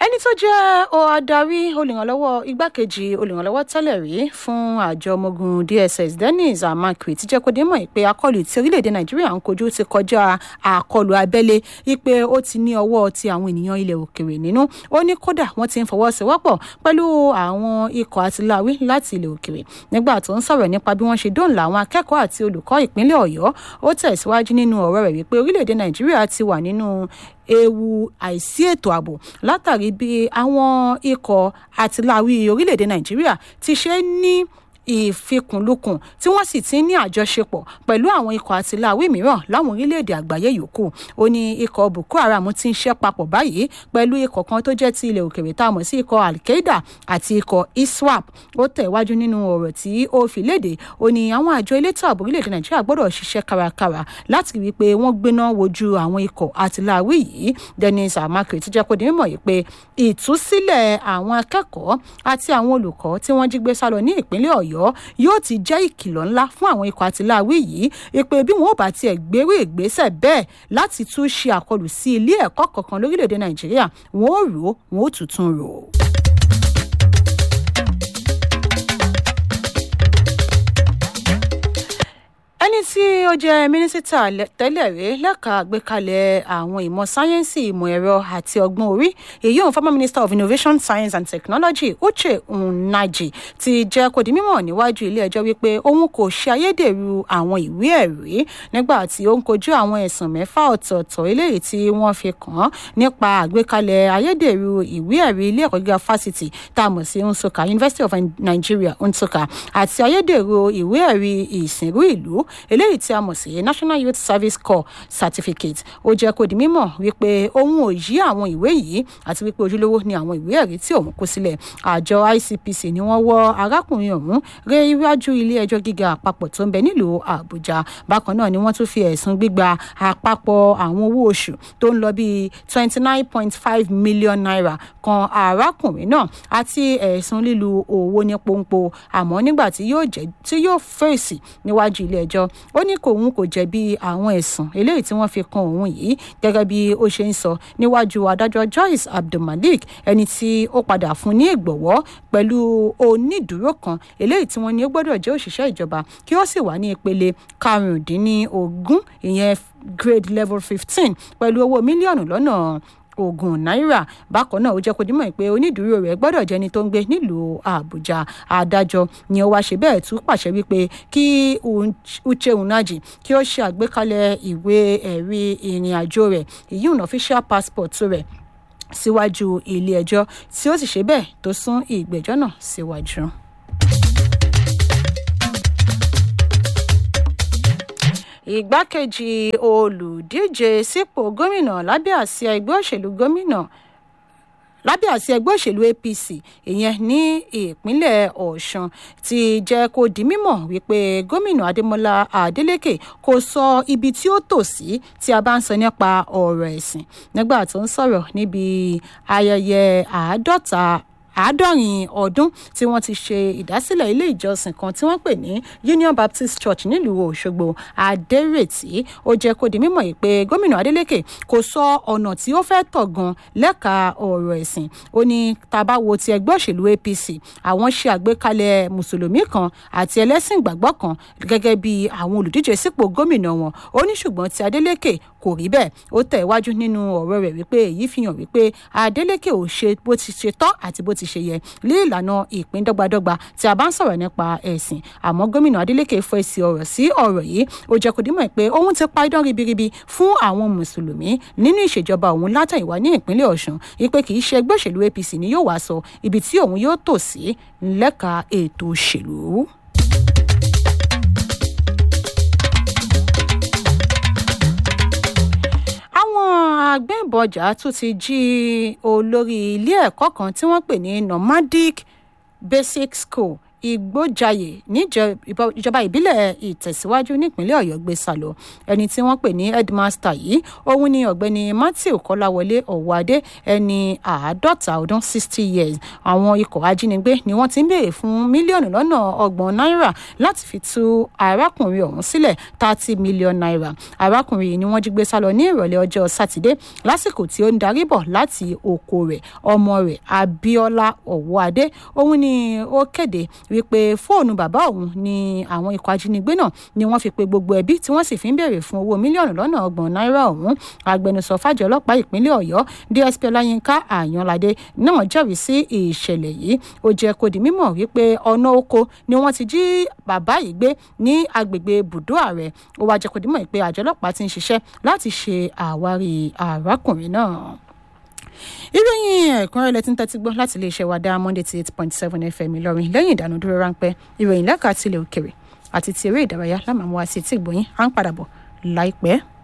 ẹni tó jẹ́ adarí olùrànlọ́wọ́ igbákejì olùrànlọ́wọ́ tẹ́lẹ̀ rí fún àjọ ọmọ ogun dss dennis amakwe ti jẹ́ kó dé mọ̀ pé akọlù tí orílẹ̀-èdè nàìjíríà ń kojú ti kọjá àkọlù abẹ́lé wípé ó ti ní ọwọ́ ti àwọn ènìyàn ilẹ̀ òkèrè nínú ó ní kódà wọ́n ti ń fọwọ́sowọ́pọ̀ pẹ̀lú àwọn ikọ̀ àtìláwí láti ilẹ̀ òkèrè nígbà tó ń sọ̀rọ̀ nípa bí wọ́n ṣe dóńlà àwọn akẹ́kọ̀ọ́ àti olùkọ́ ìpínlẹ̀ ọ̀yọ́ ó tẹ̀síwájú nínú ọ̀rọ̀ rẹ̀ wípé orílẹ̀-èdè nàìjíríà ti wà nínú ewu àìsí ètò ààbò látàrí bí àwọn ikọ̀ àtìláwí orílẹ̀-èdè nàìjíríà ti ṣe ní ìfikùnlukùn tí wọ́n sì ti ní àjọṣepọ̀ pẹ̀lú àwọn ikọ̀ àtìláwí mìíràn láwọn orílẹ̀-èdè àgbáyé yòókù ó ní ikọ̀ boko haram ti ń ṣe papọ̀ báyìí pẹ̀lú ikọ̀ kan tó jẹ́ ti ilẹ̀ òkèrè tá a mọ̀ sí ikọ̀ al-qaeda àti ikọ̀ iswap ó tẹ̀wájú nínú ọ̀rọ̀ tí ó fi léde ó ní àwọn àjọ elétò ààbò orílẹ̀-èdè nàìjíríà gbọ́dọ̀ ṣiṣẹ́ kárakára láti rí i pé wọ́n gbéná wojú àwọn ikọ̀ àtìláwí yìí dennis amakre ti jẹ́ kó di mímọ̀ yìí pé ìtúsílẹ̀ àwọn akẹ́kọ̀ọ́ àti àwọn olùkọ́ tí wọ́n jí gbé sálọ ní ìpínlẹ̀ ọ̀yọ́ ọ̀yọ́ yóò ti jẹ́ ìkìlọ̀ ńlá fún àwọn ikọ̀ àtìláwí yìí ìpè bí wọn ò bá tiẹ̀ gbérú ìgbésẹ̀ bẹ́ẹ̀ láti tún ṣe àkọlù sí ilé ẹ̀kọ́ kankan lórílẹ̀‐èdè nàìjíríà wọn ò rò wọn ò tuntun rò. ẹni tí ó jẹ́ mínísítà tẹ́lẹ̀ rí lẹ́ka àgbékalẹ̀ àwọn ìmọ̀ sáyẹ́ǹsì ìmọ̀ ẹ̀rọ àti ọgbọ́n orí èyí òun former minister of innovation science and technology uche nnaji ti jẹ́ kó di mímọ̀ níwájú ilé ẹjọ́ wípé òun kò ṣe ayédèrú àwọn ìwé ẹ̀rí nígbà tí ó ń kojú àwọn ẹ̀sùn mẹ́fà ọ̀tọ̀ọ̀tọ̀ eléyìí tí wọ́n fi kàn án nípa àgbékalẹ̀ ayédèrú ìwé ẹ̀rí ilé ẹ̀kọ́ gíga fásitì tá a mọ̀ sí nsukka university of nigeria nsukka àti ayédèrú ìwé ẹ̀rí ìsìnrú ìlú eléyìí tí a mọ̀ sí national youth service corps certificate ó jẹ́ kó di mímọ̀ wípé òun ò yí àwọn ìwé yìí àti wípé ojúlówó ni àwọn ìwé ẹ̀rí tí òun kó sílẹ̀ àjọ icpc ni wọ́n wọ́ arákùnrin ọ̀hún ré iwájú ilé ẹjọ́ gíga àpapọ̀ tó ń bẹ nílùú àbújá bákan náà ni wọ́n tún fi ẹ̀sùn gbígba àpapọ̀ àwọn owó oṣù tó ń lọ bíi twenty nine point five million naira kan arákùnrin náà àti ẹ̀sùn lílu owó ní pọ́npọ́ àmọ́ nígbà tí yóò fèsì níwájú ilé ẹjọ́ ó ní kòun kò jẹ̀bi àwọn ẹ̀sùn eléyìí tí wọ́n fi kan òun yìí gẹ́gẹ́ bí ó ṣe ń sọ níwájú adájọ́ joyce abdulmalik ẹni tí ó padà fún ní ìgbọ̀wọ́ pẹ̀lú onídùúró kan eléyìí tí wọ́n ní ó gbọ́dọ̀ jẹ́ òṣìṣẹ́ ìjọba kí ó sì wà ní ìpele karùndínlógún ìyẹn grade level fifteen pẹ̀lú owó mílíọ̀nù lọ́nà ogun náírà bákan náà ó jẹ́ kó dímọ̀ pé onídùúró rẹ̀ gbọ́dọ̀ jẹ́ni tó ń gbé nílùú àbújá adájọ́ ni ó wá ṣe bẹ́ẹ̀ tún pàṣẹ wípé kí uche unaji kí ó ṣe àgbékalẹ̀ ìwé ẹ̀rí ìrìn àjò rẹ̀ èyí ò official passport rẹ̀ síwájú ilé ẹjọ́ tí ó sì ṣe bẹ́ẹ̀ tó sún ìgbẹ́jọ́ náà síwájú. ìgbákejì olùdíje sípò gómìnà lábẹ́ àsíá ẹgbẹ́ òṣèlú gómìnà lábẹ́ àsíá ẹgbẹ́ òṣèlú apc ìyẹn ní ìpínlẹ̀ ọ̀sùn ti jẹ́ kó di mímọ̀ wípé gómìnà adémọlá adélèké kò sọ ibi tí ó tò sí tí a bá ń sọ nípa ọ̀rọ̀ ẹ̀sìn nígbà tó ń sọ̀rọ̀ níbi ayẹyẹ àádọ́ta àádọ́rin ọdún tí wọ́n ti ṣe ìdásílẹ̀ ilé ìjọsìn kan tí wọ́n pè ní union baptist church nílùú òṣogbo adérètí ó jẹ́ kó di mímọ̀ yìí pé gómìnà adeleke kò sọ ọ̀nà tí ó fẹ́ tọ̀ gan lẹ́ka ọ̀rọ̀ ẹ̀sìn ó ní tábà wo ti ẹgbẹ́ òṣèlú apc àwọn ṣe àgbékalẹ̀ mùsùlùmí kan àti ẹlẹ́sìn ìgbàgbọ́ kan gẹ́gẹ́ bí àwọn olùdíje sípò gómìnà wọn ó ní ṣùgbọ́n ti adeleke kò rí bẹ́ẹ̀ ó tẹ̀ wájú nínú ọ̀rọ̀ rẹ̀ wípé èyí fi hàn wípé adeleke ò ṣe bó ti ṣe tọ́ àti bó ti ṣe yẹ lé ìlànà ìpín dọ́gbadọ́gba tí a bá ń sọ̀rọ̀ nípa ẹ̀sìn àmọ́ gómìnà adeleke fọ èsì ọ̀rọ̀ sí ọ̀rọ̀ yìí ó jẹ́ kó dímọ̀ pé òun ti pa idán ribiribi fún àwọn mùsùlùmí nínú ìṣèjọba òun látàìwá ní ìpínlẹ̀ ọ̀sùn wípé kì í ṣe ẹgbẹ́ òṣèlú apc ni yóò wá sọ ibi tí òun yóò tò sí lẹ́ka ètò òṣèlú. agbẹ́bọjà tún ti jí olórí ilé ẹ̀kọ́ kan tí wọ́n pè ní nomadic basic school ìgbójàyè níjọba ìbílẹ̀ ìtẹ̀síwájú nípínlẹ̀ ọ̀yọ́ gbé sá lọ ẹni tí wọ́n pè ní headmaster yìí òun ni ọ̀gbẹ́ni matthew kọ́láwọlé ọ̀wádé ẹni àádọ́ta ọdún sixty years àwọn ikọ̀ ajínigbé ni wọ́n ti ń béèrè fún mílíọ̀nù lọ́nà ọgbọ̀n náírà láti fi tú arákùnrin ọ̀hún sílẹ̀ thirty million naira arákùnrin yìí ni wọ́n jí gbé sá lọ ní ìrọ̀lẹ́ ọjọ́ sátidé lásìkò tí ó ń darí bọ̀ láti oko rẹ̀ ọmọ rẹ̀ abiola ọ̀wọ́adé òun ni ó kéde wípé fóònù bàbá òun ni àwọn ikọ̀ ajínigbé náà ni wọ́n fi pe gbogbo ẹbí tí wọ́n sì fi ń béèrè fún owó mílíọ̀nù lọ́nà ọgbọ̀n náírà ọ̀hún agbẹnusọ fàjọ ọlọ́pàá ìpínlẹ̀ ọ̀yọ́ dsp ọláyínká àyànládé náà jẹ́rìí sí ìṣẹ̀lẹ̀ yìí ó jẹ́ kó di mímọ̀ wípé ọ̀nà oko ni wọ́n ti jí bàbá yìí gbé ní agbègbè bùdó ààrẹ ó wá jẹ́ kó di mímọ̀ pé àjọ ọlọ́pàá ti ń ṣiṣẹ́ láti ṣe àwárí arákùnrin náà ìròyìn ẹ̀kúnrẹ́rẹ́ tí ń tẹ́tí gbọ́ láti iléeṣẹ́ wa dá monday ti eight point seven fm ìlọrin lẹ́yìn ìdánudúró ráńpẹ́ ìròyìn lẹ́ka tilẹ̀ òkèrè àti ti eré ìdárayá lámàmúwa sí ti ìgbòyìn à ń padà bọ̀ láìpẹ́.